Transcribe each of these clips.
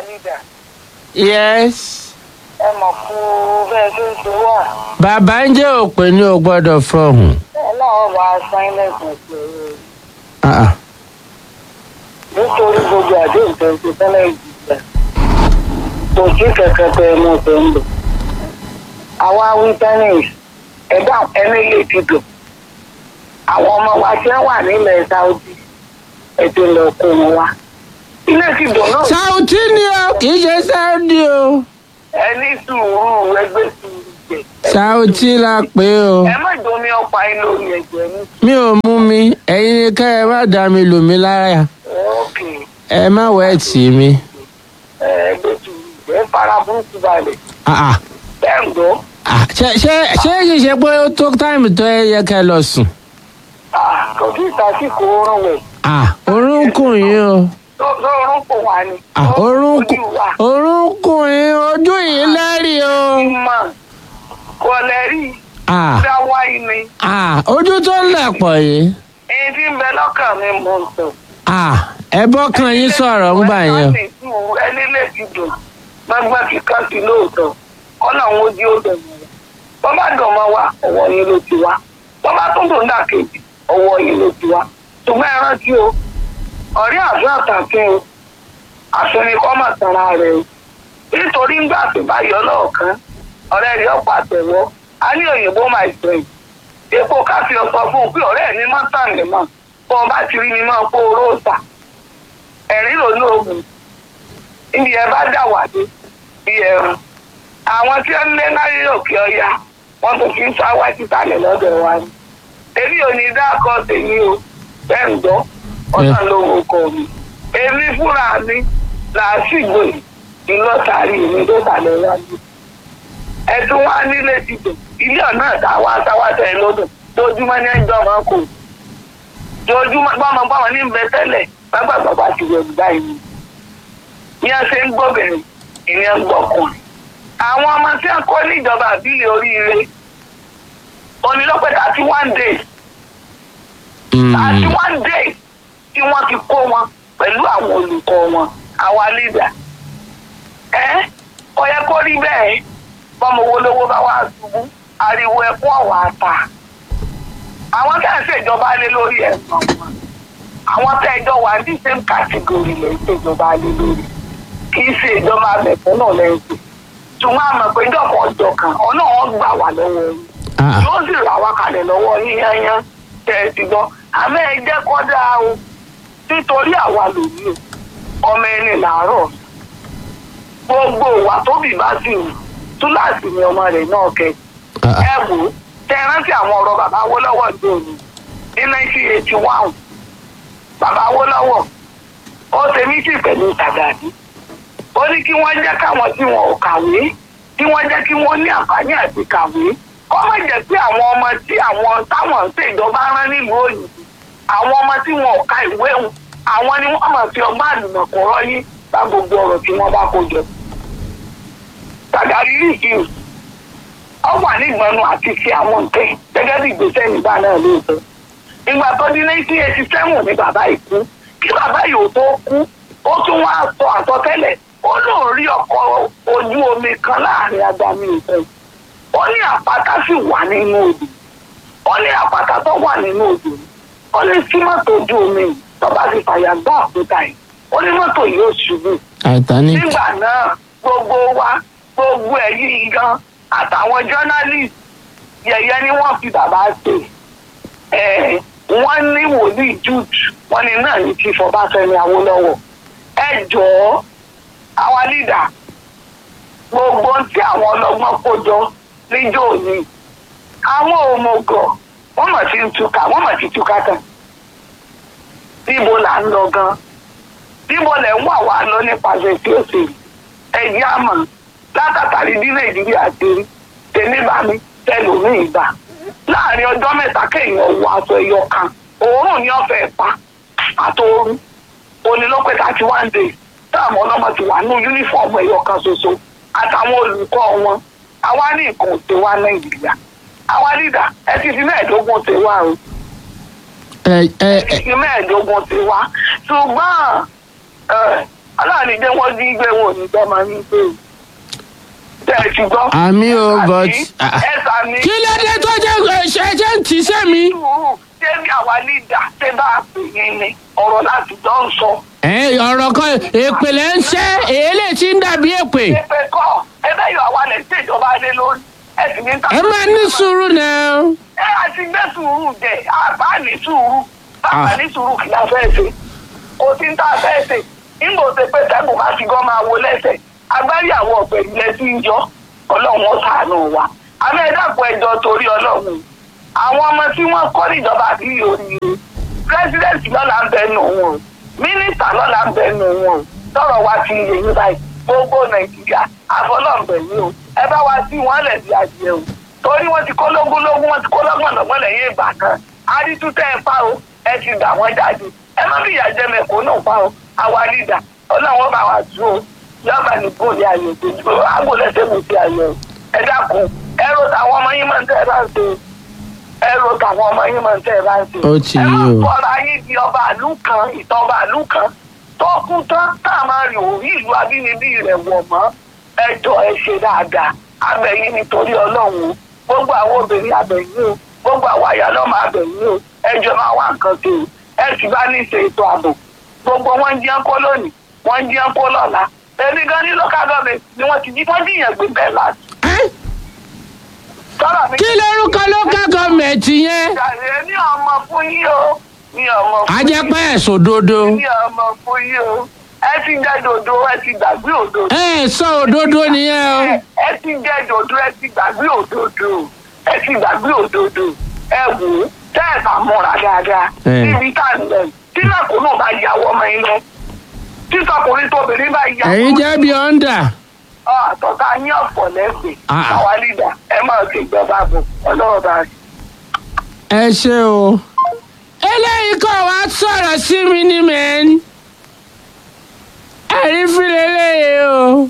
lídà yes ẹ mọ̀ kú bẹ́ẹ̀ tó ń ṣe wà bàbá ń jẹ́ òpè ní o gbọ́dọ̀ fọhùn. ẹ náà wà á san ilẹ̀kùn pẹ̀lú Ah, ah. nítorí gbogbo àdéhùn tó ń ṣe tẹ́lẹ̀ ìjìyà kò sí kẹ̀kẹ́ tẹ ẹ mọ̀ tó ń lò àwa wí tennis ẹ̀dá ẹni lè ti dùn àwọn ọmọ wa tí wọ́n wà nílẹ̀ Saudi ètò ìlọ kó wọn wá ilé ti dùn náà Saudi ni o kì í ṣe Saudi o ẹni sùúrù ẹgbẹ́ sùúrù jẹ Saudi la pè o ẹ má domi ọ̀pá inú omi ẹ̀jẹ̀ ní mi ò mú mi ẹ̀yin ni ká ẹ má dá mi lù mí lára òkè ẹ má wẹ̀ tì mí. ẹgbẹ́ sùúrù jẹ fara burúkú balẹ̀ Ah, ah. bẹ́ẹ̀ ń gbọ́ Ah, ṣé ṣé ṣé kì í ṣe pé ó tó táìmù tó ẹ yẹ ká ẹ lọ sùn. kò sí ìtàsíkò oorun wẹ̀ Ah, orúnkún yín o. tó tó oorun kò wá ni Ah, orúnkún ojú wa orúnkún yín ojú yìí lẹ́rìí o. ìmọ̀ kò lẹ́rìí Ah, dá wáyé ni ah, ojú tó ń lẹ̀ pọ̀ yìí. èyí tí ń bẹ lọ́kàn mi mò ń sọ. Ah, ẹ bọ́kàn yín sọ̀rọ̀ ń gbà yẹn. ẹni lè ti dùn gbọ́ngbọ́n kíkan sí lóòótọ́ kọ́nà àwọn ojú ó dùn mọ́ wa bọ́ bá dùn mọ́ wa ọwọ́ yín ló ti wá bọ́ bá tún dùn dà kejì ọwọ́ yín ló ti wá ṣùgbọ́n ẹ rántí o ọ̀rẹ́ àfẹ́ àtàkùn o àfẹ́ni kọ́ mà tara rẹ̀ o nítorí ńgbà tó bá yọ lọ́ọ̀kan ọ̀rẹ́ rẹ̀ ọ̀pọ̀ àtẹ̀wọ́ a ní òyìnbó my friend epo káfí ọsọ fún un pé ọ̀rẹ́ mi má tàn lè mọ̀ bọ́ ọ bá ti rí mi máa kó oró ọ̀sà ẹ̀rín ló ní oògùn níbi ẹ bá dà wà dé bí ẹrun àwọn tí ó ń lé láyé òkè ọya wọn tó fi ń sá wá títàlẹ̀ lọ́dọ̀ wa ni èmi ò ní dákọ tèmi o bẹ́ẹ̀ ń gbọ́ ọ̀sán ló ń kọ mi èmi fúnra mi làásìgbò ìlọ́tàrí mi tó tàlẹ̀ wájú ẹ̀tún wá nílé ti dùn ilé ọ̀nà àtàwọn àtàwátẹ̀ ẹ̀ lọ́dún tójúmọ́ ní ẹjọ́ máa kò tójúmọ́ gbọ́mọ gbọ́mọ ní bẹ tẹ́lẹ̀ bàbá ti wẹ̀ báyìí ní a ṣe ń gbọ́bìnrin ìyẹn ń gbọ́kùnrin àwọn ọmọ tí a kọ́ níjọba àbílẹ̀ oríire onílọ́pẹ̀ thirty one days thirty one days tí wọ́n ti kó wọn pẹ̀lú àwọn olùkọ́ wọn àwa lídà ẹ́ kò yẹ kó rí bẹ́ẹ̀ bọ́mọ owó lówó bá wá ṣubú ariwo ẹkún ọ̀wà àtà àwọn tẹ́ ẹ̀ ṣèjọba lé lórí ẹ̀sán wọn àwọn tẹ́ ẹjọ́ wà ní same category lè ṣèjọba lé lórí kì í ṣe ìjọba mẹ̀fún náà lẹ́yìn ṣùgbọ́n àmọ̀ pé ìjọba ọjọ́ kan ọ̀nà wọn gbà wá lọ́wọ́ yín Ah, yóò sì rà wá kalẹ̀ lọ́wọ́ yín yányán tẹ́ ẹ ti gbọ́ àmọ́ ẹ jẹ́ kọ́ dáa o nítorí àwa lòní o ọmọ ẹni làárọ̀ gbogbo ìwà tóbi bá sì wù túláàsì ni ọmọ rẹ̀ náà kẹ́ ah, ẹ wò ó tẹ ẹ rántí àwọn ọ̀rọ̀ bàbá Awólọ́wọ̀ ní òní ní nineteen eighty one bàbá Awólọ́wọ̀ ó ṣe mítì pẹ̀lú Sàgàdì ó ní kí wọ́n jẹ́ káwọn tí wọn ò kàwé kí wọ́n jẹ́ kí wọ́n ní àǹfààní àti kàwé kọ́ má jẹ́ pé àwọn ọmọ tí àwọn táwọn ń ṣèjọba rán nílùú òyìnbó àwọn ọmọ tí wọn ò ka ìwé wọn àwọn ni wọ́n máa fi ọgbọ́n àlùmọ̀kọ́rọ́ yín bá gbogbo ọ̀rọ̀ tí wọ́n bá kó jọ. Sàgàdì rí ìkíni ọ wà nígbọnú àti ṣe àwọn nǹkan gẹ́gẹ́ bí ìgbésẹ̀ nígbà náà lóòótọ́ ìgbà tó di nineteen eighty seven ni bàbá yìí kú kí bàbá yìí ò tó kú ó tún wá sọ àsọtẹ́lẹ̀ ó lóun rí ọkọ̀ ojú omi kan láàrin agbami ìfẹ́ ó ní àpáta sì wà nínú odò ó ní àpáta tó wà nínú odò ó ní sí mọ́tò ojú omi yìí tó bá fi fàyà gbá àpótá yìí ó ní mọ́tò yìí ó ṣubú Titanic. nígbà náà gbogbo wa gbogbo ẹ̀ yìí gan àtàwọn journalist yẹ̀yẹ́ ni wọ́n fi bàbá ṣe ẹ̀ wọ́n ní wòlíì jude wọ́n ní náà ní chief Ọbáfẹ́mi Awólọ́wọ̀ ẹ jọ̀ọ́ àwa leader gbogbo tí àwọn ọlọ́gbọ́n kó jọ níjọ́ òní àwọn òmùgọ̀ wọ́n mọ̀ sí ń túká wọ́n mọ̀ sí túká kan níbo là ń lọ gan níbo lẹ̀ ń wà wá lọ nípasẹ̀ tí ó ṣe ẹ̀jẹ̀ àmọ́ látàtàrí bí nàìjíríà ti rí tèmi bá mi tẹlòmíì gbà láàrin ọjọ́ mẹ́ta kéèyàn wọ aṣọ ẹyọ kan òórùn ní ọ̀fẹ́ pa àtòórùn onílọ́pẹ̀ thirty one days táwọn ọlọ́mọ ti wà ní yúnífọ̀mù ẹyọ kan ṣoṣo àtàwọn olùkọ́ wọn àwa ní nǹkan òṣè wa nàìjíríà àwa lídà ẹ ti fi mẹ́ẹ̀ẹ́dógún ṣe wá o ẹ ẹ ẹ ti fi mẹ́ẹ̀ẹ́dógún ṣe wá ṣùgbọ́n ẹ, aláàánú jẹ́ wọ́n dín gbé wọn ò ní gbọ́ máa ń gbé o. tẹ́ ẹ ti gbọ́. àmì o but ẹ sàmì. kí ló dé tó jẹ́ ṣe ṣe ń tì í sẹ́mi. sùúrù ṣé bí àwa lídà ṣé bá a pè yín ni ọ̀rọ̀ láti jọ ń sọ. ẹ ọ̀rọ̀ kan èpè lẹ́ ń ṣẹ́ èélé tí ń dàbí èpè. pépé kọ́ ẹ bẹ́ẹ̀ yọ àwa lẹ̀ ṣèjọba lé lórí ẹ sì ní. ẹ máa ní sùúrù náà. ẹ àti gbé sùúrù jẹ àbá ní sùúrù bàbá ní sùúrù kì í la fẹ́ ṣe kò sí ní tá a fẹ́ ṣe nígbà tó pé sẹ́gun máa fi gan máa wo lẹ́sẹ̀ agbárí àwọn ọ̀pẹ̀ ilẹ̀ tí ń yọ ọlọ́run ó ṣàánú wa àmọ́ ẹ dàpọ̀ ẹjọ́ torí ọlọ́run àwọn ọmọ tí wọ́n kọ́ níjọba àbí oríire pírẹsidẹ́ǹtì lọ́la ń bẹ nù wọn o mínísítà lọ́la ń bẹ nù wọn o tọrọ wa ti yẹ yín báyìí gbogbo nàìjíríà àfọlọ́ǹbẹ̀ yín o ẹ bá wa sí wọn lẹ̀ bí adìẹ o torí wọ́n ti kó lógúnlógún wọ́n ti kó lọ́gbọ̀nlọ́gbọ̀n lẹ́yìn ìgbà kan adítútẹ́ ẹ pa o ẹ ti gbà wọ́n jáde ẹ má bí ìyá jẹ mẹ́kọ̀ọ́ náà pa o àwa lídà ọlọ́run bá wa tú o yọba ní bóòlì ayò tó àgbo lẹ́sẹ̀ mi ti ayò ẹ dákun ẹ ro tàwọn ọmọ yín máa ń tẹ́ ẹ bá ń ṣe ẹ ro tàwọn ọmọ yín máa ń tẹ́ ẹ bá ń ṣe Ó ti ẹ yé má o. fọra yín di ọba àlú kan ìtàn ọba àlú kan tó kú tán tá a máa rìn òrí ìlú abínibí rẹ̀ wọ̀ mọ́ ẹ jọ ẹ ṣe dáadáa abẹ́yìn nítorí ọlọ́run o gbogbo àwọn obìnrin abẹ́yìn o gbogbo àwọn àyà lọ́mọ abẹ́yìn o ẹ jọ máa wá nǹkan sí o ẹ sì bá ní ṣe ètò ààbò gbogbo wọn ń jẹun kó lónìí wọn ń jẹun kó lọ́la èmi gan ní local government ni wọ́n ti jí wọ́n jìyàn gbé bẹ́ẹ̀ láti. Ẹ́, sọ́dọ̀ mi. kí lórúkọ local government yẹn. Jàre ní ọmọ fún yín o ní ọmọ fún a yín. jẹ́ pé ẹ̀sùn dodo. ní ọmọ fún yín o ẹ ti jẹ dòdò ẹ ti gbàgbé òdòdó. ẹ sọ òdodo nìyẹn o. ẹ ti jẹ dòdò ẹ ti gbàgbé òdòdó ẹ ti gbàgbé òdòdó ẹ wò ó tẹ́ ẹ bá múra dáadáa Ẹ. níbi tá à ń lọ tí lẹ́kùnrin bá yàwọ́ ọmọ yín lọ tí sọkùnrin tóbìnrin bá yàwọ́ ẹ̀yin jẹ́ bí ọ́ndà. àtọ́ká yín ọ̀pọ̀ lẹ́sìn Ah. àwa lídà ẹ máa ṣe ìjọba bò ọlọ́run bá ṣe. ẹ ṣe o. eléyìí kọ́ wa sọ̀rọ̀ sí mi ní mẹ́n. ẹ̀rí fílẹ̀ léyìí o.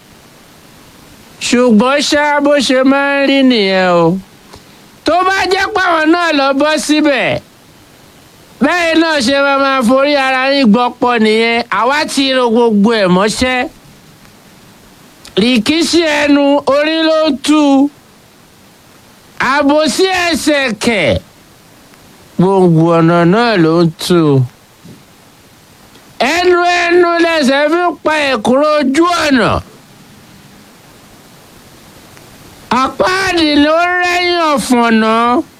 ṣùgbọ́n ṣá bó ṣe máa ń rí nìyẹn o. tó bá jẹ́ pàwọn náà lọ bọ́ síbẹ̀. bẹ́ẹ̀ náà ṣe máa máa forí ara yín gbọ́pọ̀ nìyẹn àwa ti ro gbogbo ẹ̀ mọ́ṣẹ́. rìkíṣí ẹnu orí ló ń tú u àbòsí ẹsẹ̀ kẹ̀ gbòǹgbò ọ̀nà náà ló ń tù ú. ẹnu ẹnu lẹsẹ̀ fi ń pa ẹ̀kúrò ojú ọ̀nà. àpáàdì ló rẹ́yìn ọ̀fọ̀nà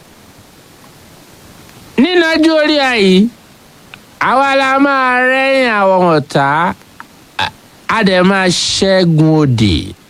nínájú orí àyí àwa la máa rẹ́yìn àwọn ọ̀tá a- a dẹ̀ máa ṣẹ́gun òdì.